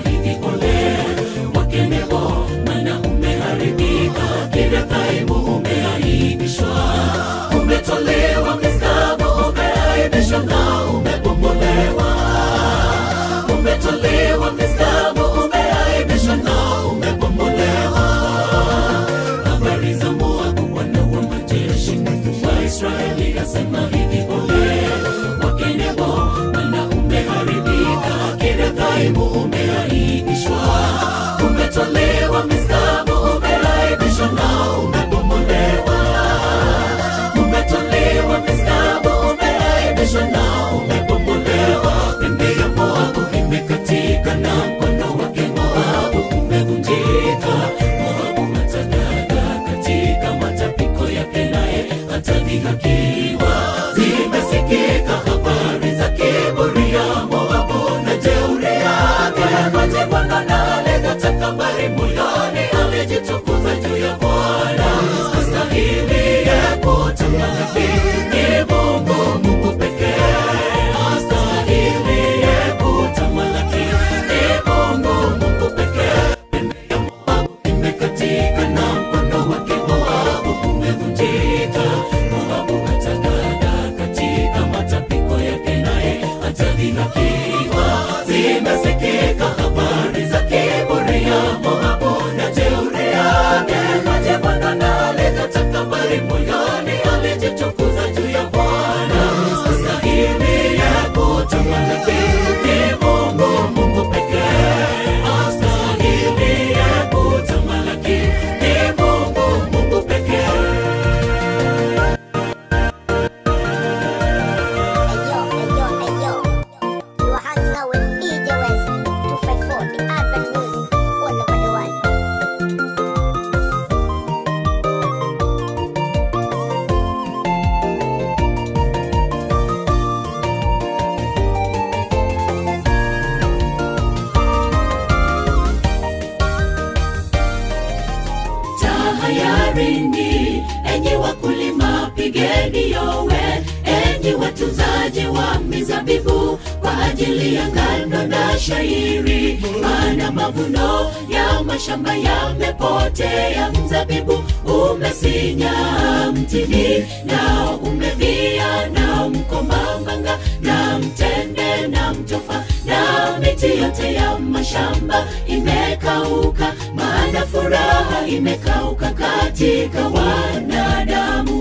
hivi ole wake Nebo, maana umeharibika, Kiriathaimu umeaibishwa, umetolewa Misgabu, umeaibishwa na umebomolewa, umetolewa Misgabu, umeaibishwa na umebomolewa. Habari za Moabu, Bwana wa majeshi, Mungu wa Israeli asema hivi ole wake Nebo, maana umeharibika, Kiriathaimu umeaibishwa, umetolewa Misgabu, umeaibishwa na umebomolewa, umetolewa Misgabu, umeaibishwa na umebomolewa. Pembe ya Moabu imekatika na mkono wake Moabu umevunjika. Moabu atagaga katika matapiko yake, naye atadhihakiwa. Zimesikika habari za kiburi ya Moabu na jeuri yake. Maji Bwana na alega takabari moyoni, alijitukuza juu ya Bwana. Astahili ya kutamalaki ni Mungu, Mungu pekee. Astahili ya kutamalaki ni Mungu, Mungu pekee. Pembe ya Moabu imekatika na mkono wake Moabu umevunjika. Moabu atagaga katika matapiko yake, naye atadhihakiwa. Zimesikika habari za kiburi ya Moabu na jeuri yake. Maji Bwana na aleta takabari moyoni, alijitukuza juu ya Bwana. Astahili ya kutamalaki ni Mungu, Mungu pekee. Astahili ya kutamalaki ni Mungu, Mungu pekee. Hey yo, hey yo, hey yo. You are hanging out with DJ West 254, the urban music, all over the world. tahayarini enyi wakulima pigeni yowe enyi watunzaji wa mizabibu kwa ajili ya ngano na shairi maana mavuno ya mashamba yamepotea mzabibu umesinya mtini nao umevia na mkomamanga na mtende na mtofa na miti yote ya mashamba imekauka maana furaha imekauka katika wanadamu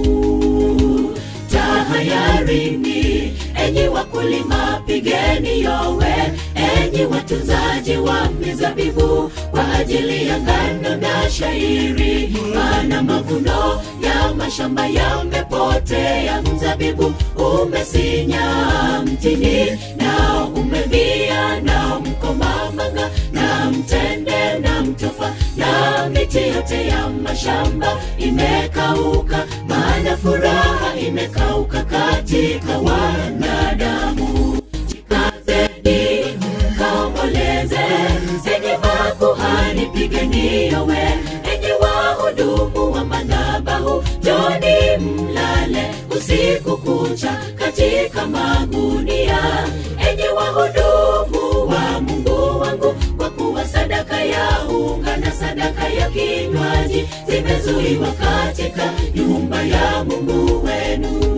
tahayarini enyi wakulima pigeni yowe enyi watunzaji wa mizabibu kwa ajili ya ngano na shairi maana mavuno ya mashamba yamepotea mzabibu umesinya mtini nao umevia na mkomamanga na mtende na mtofa na miti yote ya mashamba imekauka maana furaha imekauka katika wanadamu jikazeni kaomboleze enyi makuhani pigeni yowe enyi wahudumu wa madhabahu joni mlale usiku kucha katika magunia enyi wahudumu wa mungu wangu kwa kuwa sadaka ya unga na sadaka ya kinywaji zimezuiwa katika nyumba ya mungu wenu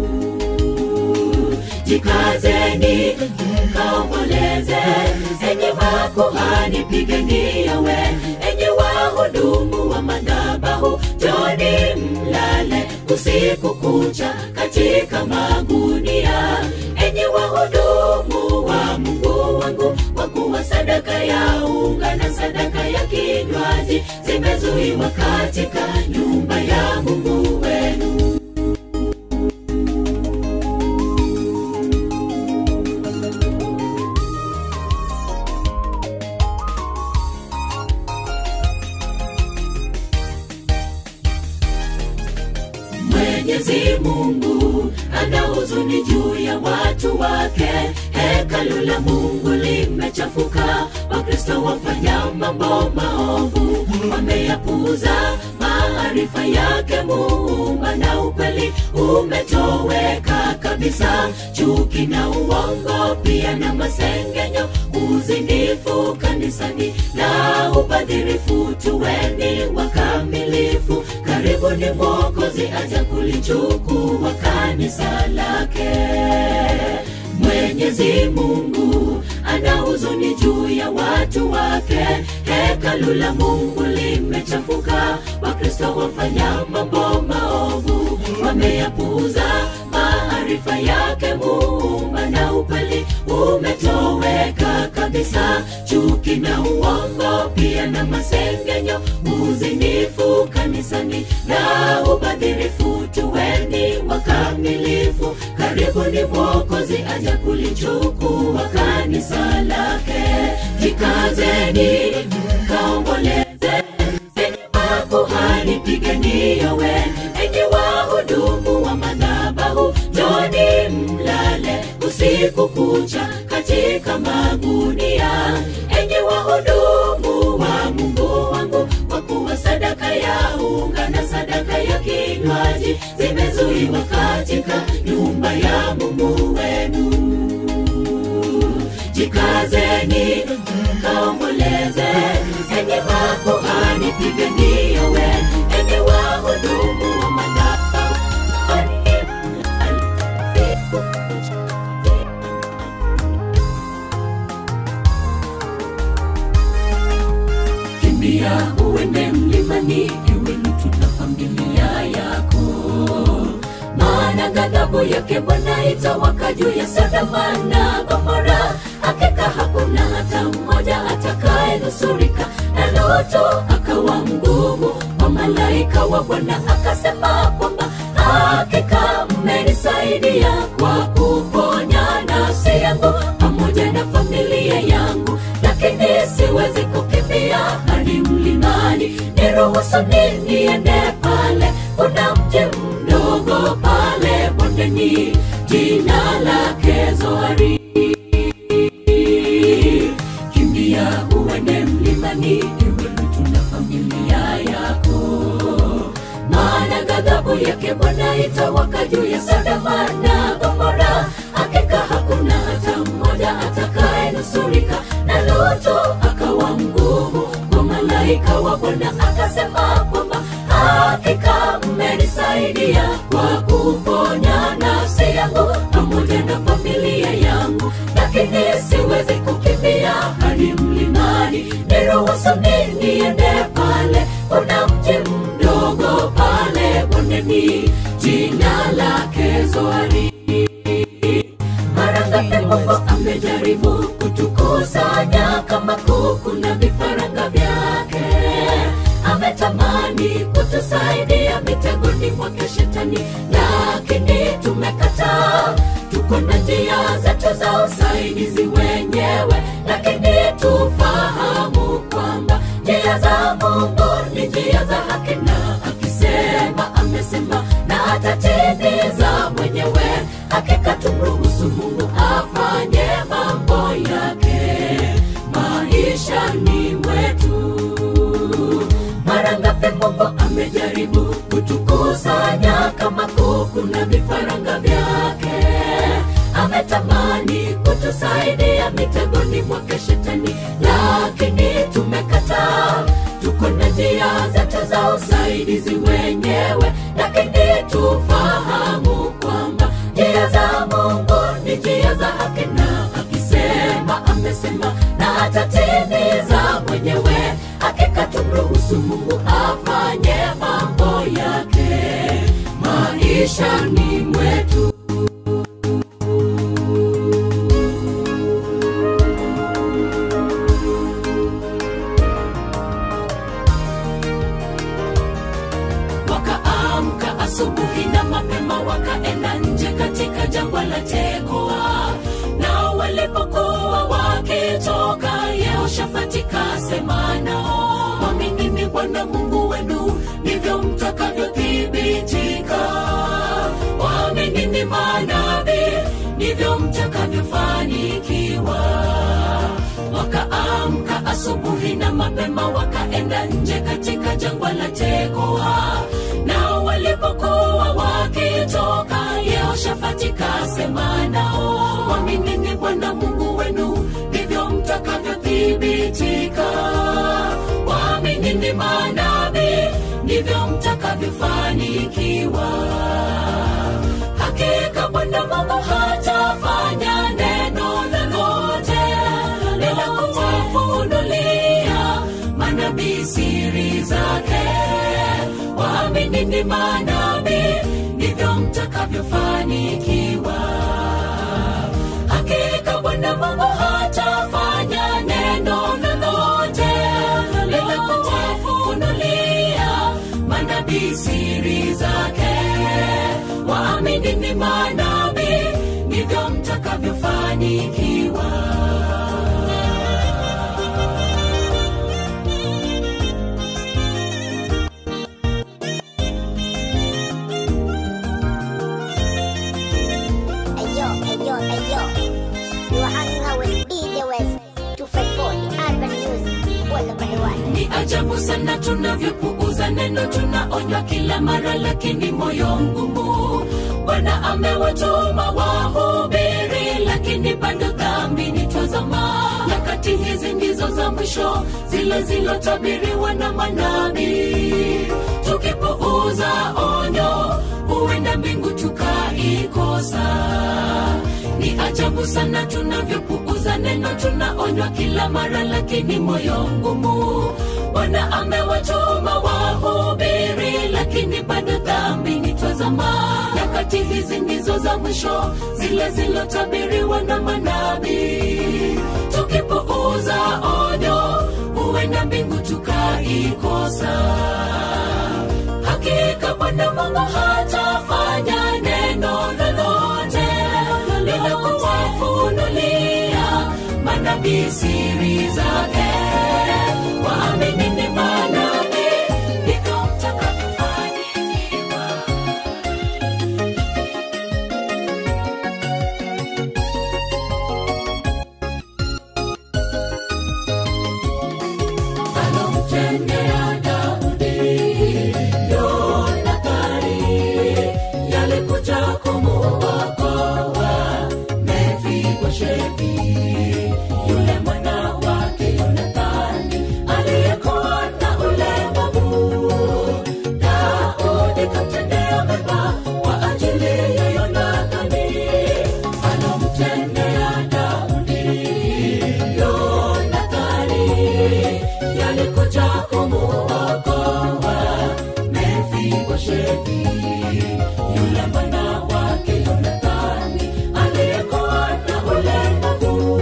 jikazeni kaomboleze enyi makuhani pigeni yowe enyi wahudumu wa madhabahu joni mlale usiku kucha katika magunia enyi wahudumu wa mungu wangu kwa kuwa sadaka ya unga na sadaka ya kinywaji zimezuiwa katika nyumba ya mungu wenu Mwenyezi Mungu ana huzuni juu ya watu wake. Hekalu la Mungu limechafuka, Wakristo wafanya mambo maovu, wameyapuuza maarifa yake Muumba, na ukweli umetoweka kabisa. Chuki na uongo pia na masengenyo, uzinifu udanganyifu kanisani na ubadhirifu tuweni wakamilifu karibuni mwokozi aja kulichukua kanisa lake mwenyezi mungu ana huzuni juu ya watu wake hekalu la mungu limechafuka wakristo wafanya mambo maovu wameyapuuza maarifa yake muumba na upali umetoweka kabisa chuki na uongo pia na masengenyo uzinifu kanisani na ubadhirifu tuweni wakamilifu karibuni mwokozi aja kulichukua kanisa lake jikazeni kaomboleze enyi makuhani pigeni yowe enyi wahudumu wa madhabahu joni mlale usiku kucha katika magunia enyi wahudumu wa mungu wangu kwa kuwa sadaka ya unga na sadaka ya kinywaji zimezuiwa katika nyumba ya mungu wenu jikazeni kaomboleze enye makuhani pigeni yowe enye wahudumu wa madhabahu kimbia uende mlimani iwe mtu na familia yako maana ghadhabu yake bwana itawaka juu ya sodoma na gomora hakika hakuna hata mmoja atakayenusurika na loto akawa mgumu wa malaika wa bwana akasema kwamba hakika mmenisaidia kwa kuponya nafsi yangu pamoja na familia yangu lakini siwezi kukimbia hadi mlimani niruhusu niende pale kuna mji mdogo pale bondeni jina lake zoari kimbia uende mlimani iwe mtu na familia yako maana ghadhabu yake bwana itawaka juu ya sodoma na gomora hakika hakuna hata mmoja atakayenusurika na loto akawa mgumu kwa malaika wa bwana akasema kwamba hakika mmenisaidia kwa kuponya nafsi yangu pamoja na familia yangu lakini siwezi kukimbia hadi mlimani niruhusu niende pale kuna mji mdogo pale bondeni jina lake zoari mara ngapi mungu amejaribu kutukusanya kama kuku na vifaranga vyake ametamani kutusaidia mitegoni mwake shetani lakini tumekataa tuko na njia zetu za usaidizi wenyewe lakini tufahamu kwamba njia za mungu ni njia za haki na akisema amesema na atatimiza mwenyewe hakika tumruhusu mungu afanye mambo yake maishani mwetu mara ngapi mungu amejaribu kutukusanya kama kuku na vifaranga vyake ametamani kutusaidia mitegoni mwake shetani lakini tumekataa tuko na njia zetu za usaidizi wenyewe lakini tufahamu kwamba njia za mungu ni njia za haki na akisema amesema na atatimiza mwenyewe hakika tumruhusu mungu afanye mambo yake maishani mwetu wakaamka asubuhi na mapema wakaenda nje katika jangwa la tekoa nao walipokuwa wakitoka yehoshafati kasema nao mwaminini bwana mungu wenu ndivyo mtakavyothibitika waaminini manabii ndivyo mtakavyofanikiwa wakaamka asubuhi na mapema wakaenda nje katika jangwa la tekoa nao walipokuwa wakitoka yehoshafati kasema nao mwaminini bwana mungu wenu ndivyo mtakavyothibitika manabii siri zake waamini ni manabii ndivyo mtakavyofanikiwa hakika bwana mungu hatafanya neno lolote bila kuwafunulia manabii siri zake waamini ni manabii ndivyo mtakavyofanikiwa Ayo, ayo, ayo. You are hanging out with DJ West 254, the urban music, all over the world. ni ajabu sana tunavyopuuza neno tunaonywa kila mara lakini moyo mgumu bwana amewatuma wahubiri lakini bado dhambi ni twazama nyakati hizi ndizo za mwisho zile zilotabiriwa na manabii tukipuuza onyo huenda mbingu tukaikosa ni ajabu sana tunavyopuuza neno tunaonywa kila mara lakini moyo mgumu bwana amewatuma wahubiri lakini bado dhambi ni twazama nyakati hizi ndizo za mwisho zile zilotabiriwa na manabii tukipuuza onyo huenda mbingu tukaikosa hakika bwana mungu hatafanya neno lolote bila kuwafunulia manabii siri zake waamini ni manabii ndivyo mtakavyofanikiwa alomtendea Daudi Yonathani yalikuja kumuokoa Mefiboshethi yule mwana wake Yonathani aliyekuwa na ulemavu. Daudi kamtendea mema kwa ajili ya Yonathani alomtendea Daudi Yonathani yalikuja kumuokoa Mefiboshethi yule mwana wake Yonathani aliyekuwa na ulemavu.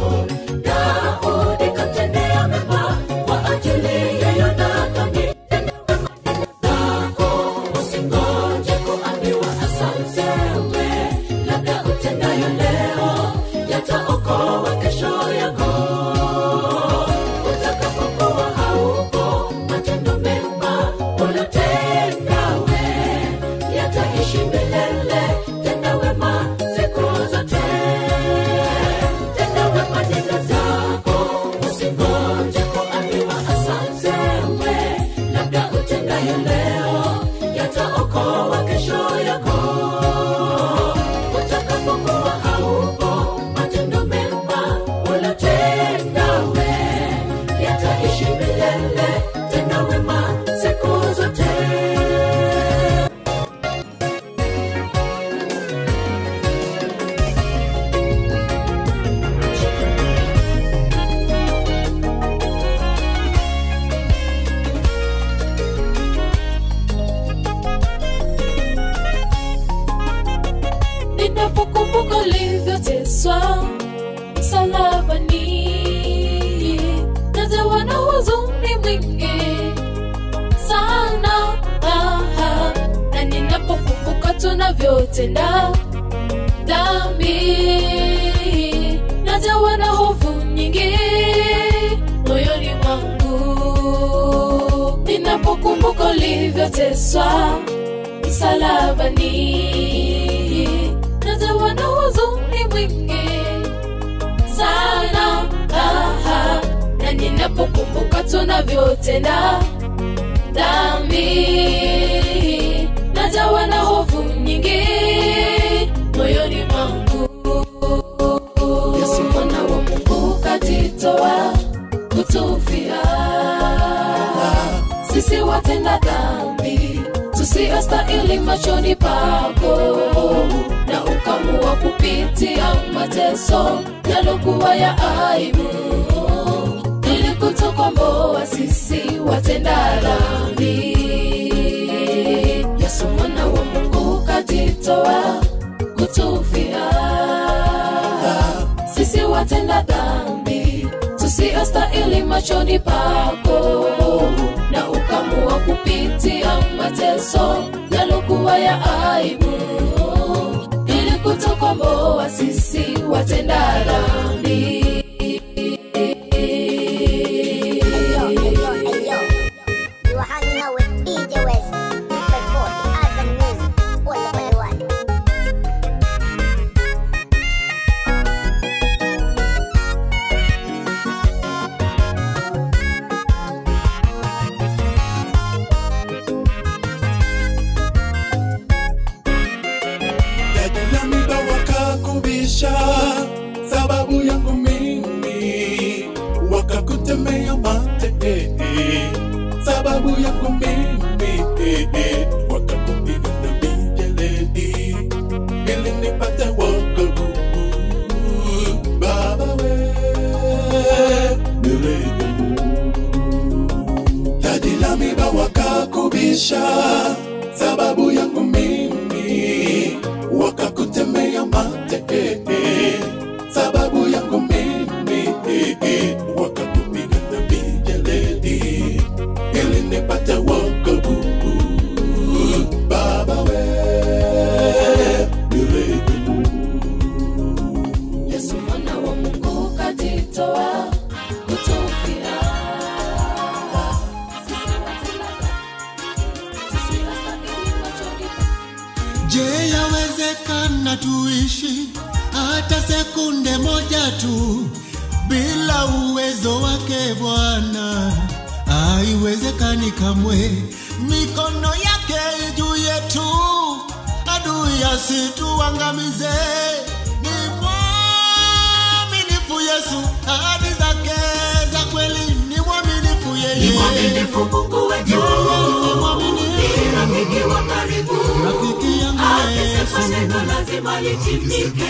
Daudi kamtendea mema kwa ajili ya Yonathani zako usingoje kuambiwa asante we labda utendayo leo yataokoa kesho yako utakapokuwa haupo matendo mema ulotenda we yataishi milele tenda wema siku zote tenda wema nenda zako usingoje kuambiwa asante we labda utendayo leo yataokoa kesho yako utakapokuwa haupo matendo mema ulotenda we yataishi milele tenda wema siku zote ninapokumbuka ulivyoteswa msalabani najawa na huzuni mwingi sana aha. na ninapokumbuka tunavyotenda dhambi najawa na hofu nyingi moyoni mwangu ninapokumbuka ulivyoteswa msalabani najawa na huzuni mwingi sana aha. na ninapokumbuka tunavyotenda dhambi najawa na hofu nyingi moyoni mwangu yesu mwana wa mungu kajitoa kutufia sisi watenda dhambi tusiyostahili machoni pako na ukamua kupitia mateso yalokuwa ya aibu ili kutukomboa sisi tusiyostahili machoni pako na ukamua kupitia mateso yalokuwa ya aibu ili kutokomboa sisi watenda dhambi Ayo, ayo, ayo. You are hanging out with DJ West. 254, the urban music. All over the world. Yajilamida wakakubisha sababu yangu mimi, wakakutemea mate eh, eh, sababu yangu mimi eh, eh, wakakupiga na mijeledi ili nipate wokovu. Baba we nirehemu. Taji la miba wakakubisha sababu yangu mimi, wakakutemea mate eh, eh, sababu yangu mimi eh, eh, wakakupiga na mijeledi ili nipate wokovu. Baba we nirehemu. yesu mwana wa mungu kajitoa kutufia Sisi watenda dhambi, tusiyostahili machoni pako. Je, yawezekana tuishi hata sekunde moja tu bila uwezo wake Bwana? Haiwezekani kamwe, mikono yake juu yetu, adui asituangamize. Ni mwaminifu Yesu, ahadi zake za kweli, ni mwaminifu yeye, Ni mwaminifu Mungu wetu, ni rafiki wa karibu. rafiki yangu Akisema Yesu. neno lazima litimike.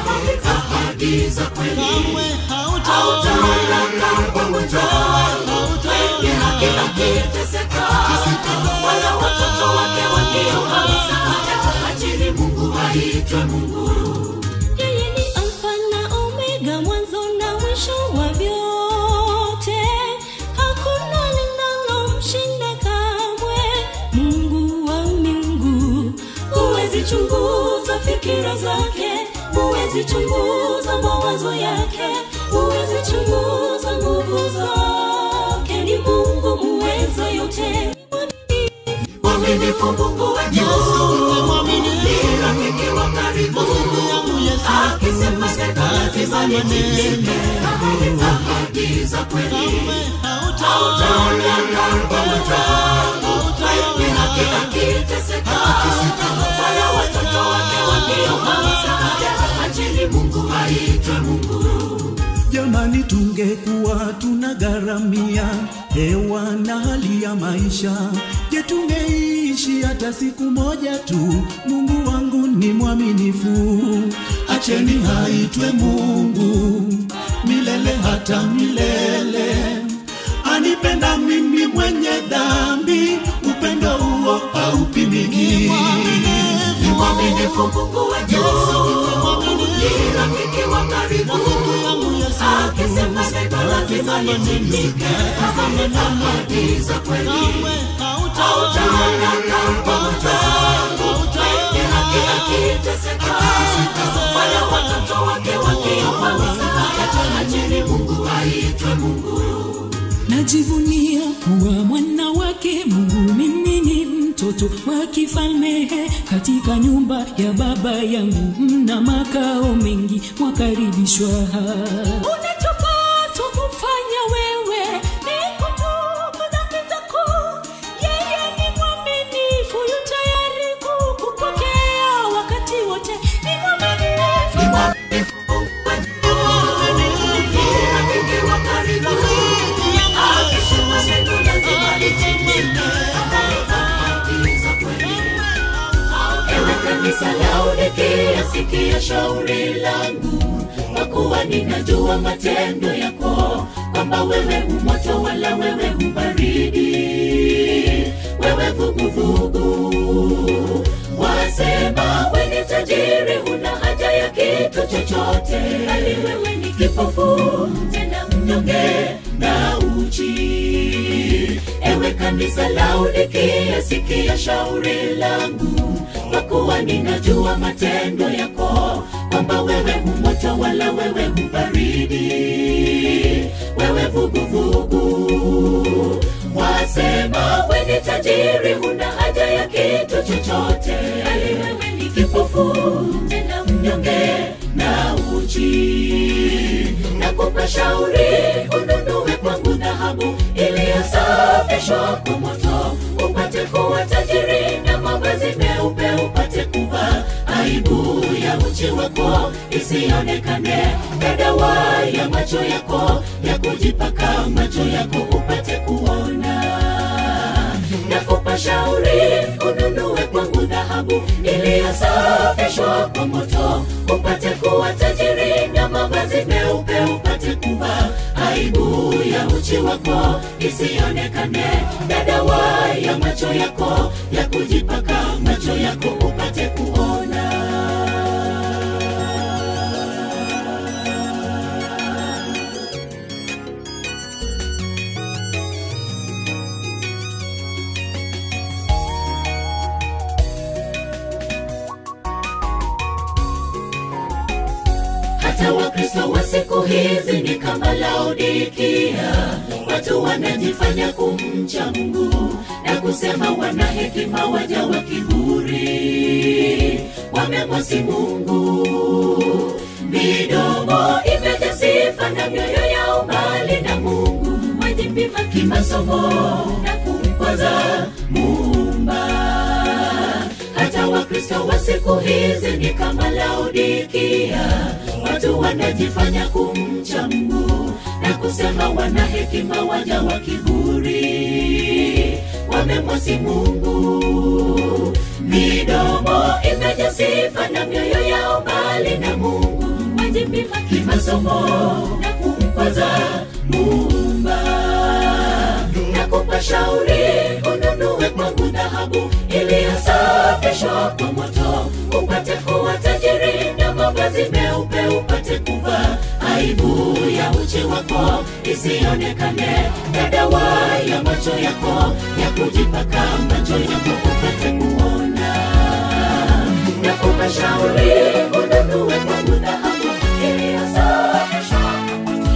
Ahadi za kweli kamwe hautaona hautaondoka pamoja. Wengi haki akiteseka, wala watoto wake wakiomba msaada. Acheni Mungu aitwe Mungu. Yeye ni Alfa na Omega, mwanzo na mwisho wa vyote. Hakuna linalomshinda kamwe. Mungu wa miungu, huwezi chunguza fikira zake, huwezi chunguza mawazo yake, huwezi chunguza nguvu zake. Ni Mungu muweza yote, Mwaminifu Mungu wetu, ni rafiki wa karibu. Akisema neno lazima litimike. Ahadi za kweli hautaondoka pamoja. Wengi haki akiteseka, wala watoto wake wakiomba msaada. Acheni Mungu aitwe Mungu. Jamani, tungekuwa tunagharamia hewa na hali ya maisha, je, tungeishi hata siku moja tu? Mungu wangu ni mwaminifu, acheni aitwe Mungu milele hata milele. Anipenda mimi mwenye dhambi, upendo huo haupimiki. Ni mwaminifu Mungu wetu, ni rafiki wa karibu. Akisema neno lazima litimike. Ahadi za kweli hautaondoka pamoja. Wengi haki akiteseka, wala watoto wake wakiomba msaada. Acheni Mungu aitwe Mungu. najivunia kuwa mwana wake Mungu. Mimi ni mtoto wa kifalme katika nyumba ya baba yangu, mna makao mengi, mwakaribishwa. Unachopaswa kufanya wewe ni kutubu dhambi zako. Yeye ni mwaminifu, yu tayari kukupokea wakati wote. Ni mwaminifu. Ni mwaminifu Mungu wetu, ni rafiki wa karibu. Akisema neno lazima litimike. Ahadi za kweli Ewe kanisa Laodikia, sikia shauri langu, kwa kuwa ninajua matendo yako, kwamba wewe humoto wala wewe hubaridi, wewe vuguvugu. Wasema we ni tajiri, huna haja ya kitu chochote, bali wewe ni kipofu tena mnyonge, kanisa Laodikia, sikia shauri langu, kwa kuwa ninajua matendo yako, kwamba wewe humoto wala wewe hubaridi, wewe vuguvugu. Wasema we ni tajiri, huna haja ya kitu chochote, bali wewe ni kipofu tena mnyonge na uchi. Nakupa shauri ununue kwangu dhahabu iliyosafishwa kwa moto, upate kuwa tajiri na mavazi meupe upate kuvaa, aibu ya uchi wako isionekane, na dawa ya macho yako ya kujipaka macho yako upate kuona nakupa shauri ununue kwangu dhahabu iliyosafishwa kwa moto, upate kuwa tajiri na mavazi meupe upate kuvaa, aibu ya uchi wako isionekane, na dawa ya macho yako ya kujipaka macho yako upate kuona. hata wakristo wa siku hizi ni kama laodikia watu wanajifanya kumcha mungu na kusema wana hekima waja wa kiburi wamemwasi mungu midomo imejaa sifa na mioyo ya umbali na mungu wajipima kimasomo na kumkwaza muumba hata wakristo wa siku hizi ni kama laodikia watu wanajifanya kumcha mungu na kusema wana hekima waja wa kiburi wamemwasi mungu midomo imejaa sifa na mioyo yao mbali na mungu wajipima kimasomo na kumkwaza muumba nakupa shauri ununue kwangu dhahabu iliyosafishwa kwa moto upate kuwa tajiri na mavazi meupe upate kuvaa aibu ya uchi wako isionekane na dawa ya macho yako ya kujipaka macho yako upate kuona nakupa shauri ununue kwangu dhahabu iliyosafishwa kwa moto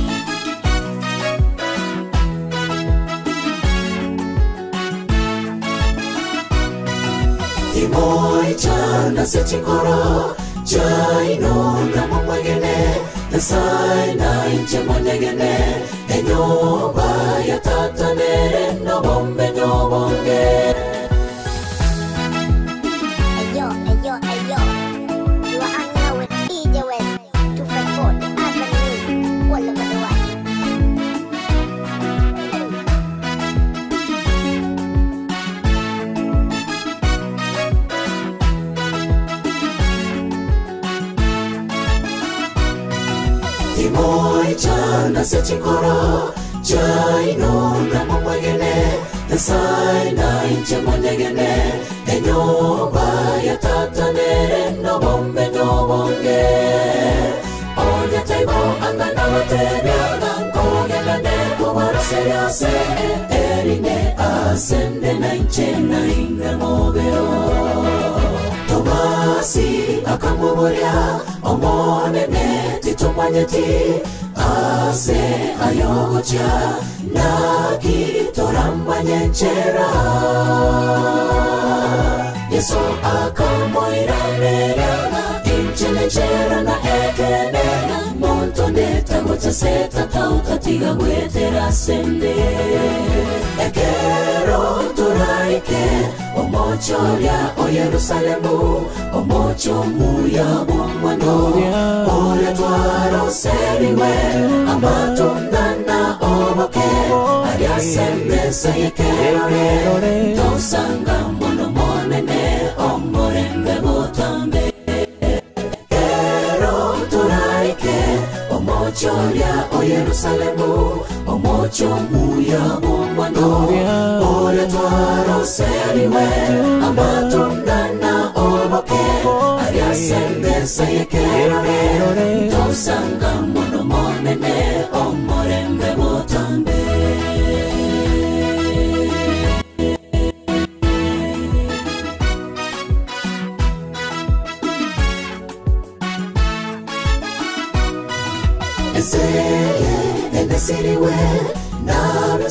Imoi chanda sechikoro Chainonga mamwegene Nasai na inche monyegene Enyoba ya tatanere No bombe no bonge Ayo, ayo, ayo. You are hanging out with DJ West 254, the urban music, all over the world. Imoi chanda sechikoro Chainonga mamwegene Nasai na inche monyegene Enyoba ya tatanere No bombe no bonge Onya taibo angana watebyaga Nkogelane kubara seriase Erine asende na inche na inga mogero tomasi akamuburya omonene titomanyeti ase ayogocha nakitorambanyenchera yesu akamoiranerana inchenechera na ekenena monto ndetagocha setatauta gwetera sende ekero turaike omochoria o yerusalemu omocho muya bwomwano oria twaroseriwe amatundana oboke ariasembesa yekerore tosanga mono monene omorembe botambe ero turaike omochoria o yerusalemu omocho muya bwomwano oria twaroseriwe amatundana oboke ariasembesa yekerore tosanga mono monene omorembe botambe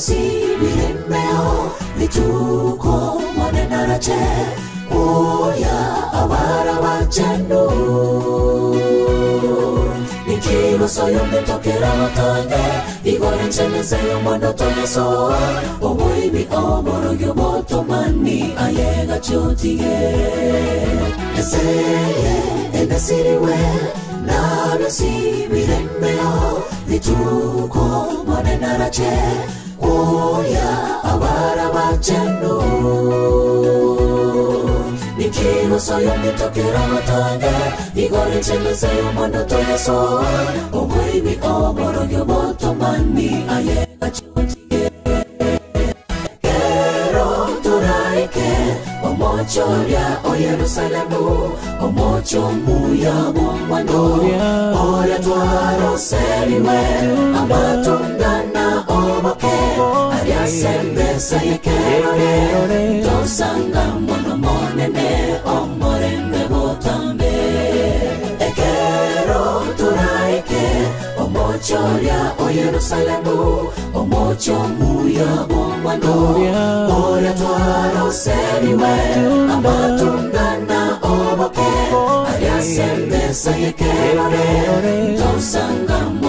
biremeo bituko monenarache kuya abara bachendu nikigosoyo mbitokera batange igore nchemezeyo mwandoto yasoa oboibi oborogyo botomani ayega chotige eseye endesiriwe nabyo si biremeo bituko monenarache kuya abara bachendu nikigosoyo mbitokera batange igore nchemezeyo mwandoto yasoa oboibi oborogyo botomani ayega chotige kero turaike omocho lya o yerusalemu omocho muya bomwando oria twaroseriwe amatungana omoke ariasembesa yekerore tosanga mono monene omorembe botambe ekero turaike omocho lya o yerusalemu omocho muya bomwando oria twaroseriwe amatungana omoke ariasembesa yekerore tosanga